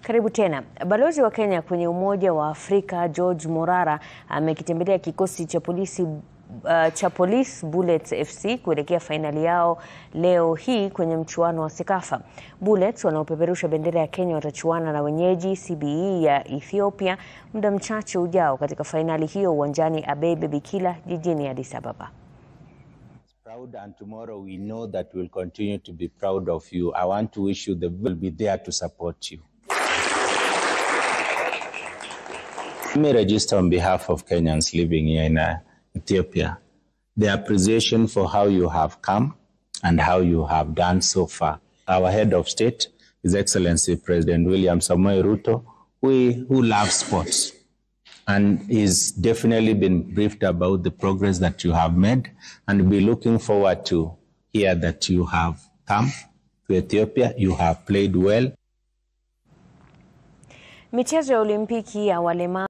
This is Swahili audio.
Karibu tena. Balozi wa Kenya kwenye Umoja wa Afrika George Morara amekitembelea kikosi cha polisi uh, cha Police Bullets FC kuelekea fainali yao leo hii kwenye mchuano wa Sekafa. Bullets wanaopeperusha bendera ya Kenya watachuana na wenyeji CBE ya Ethiopia muda mchache ujao katika fainali hiyo uwanjani Abebe Bikila jijini Addis Ababa. proud and tomorrow we know that we'll continue to be proud of you. I want to wish you the will be there to support you. Let me register on behalf of Kenyans living here in uh, Ethiopia the appreciation for how you have come and how you have done so far. Our head of state, His Excellency President William Samoei Ruto, we, who loves sports and he's definitely been briefed about the progress that you have made and be looking forward to hear that you have come to Ethiopia, you have played well. Michezo ya Olimpiki ya walemavu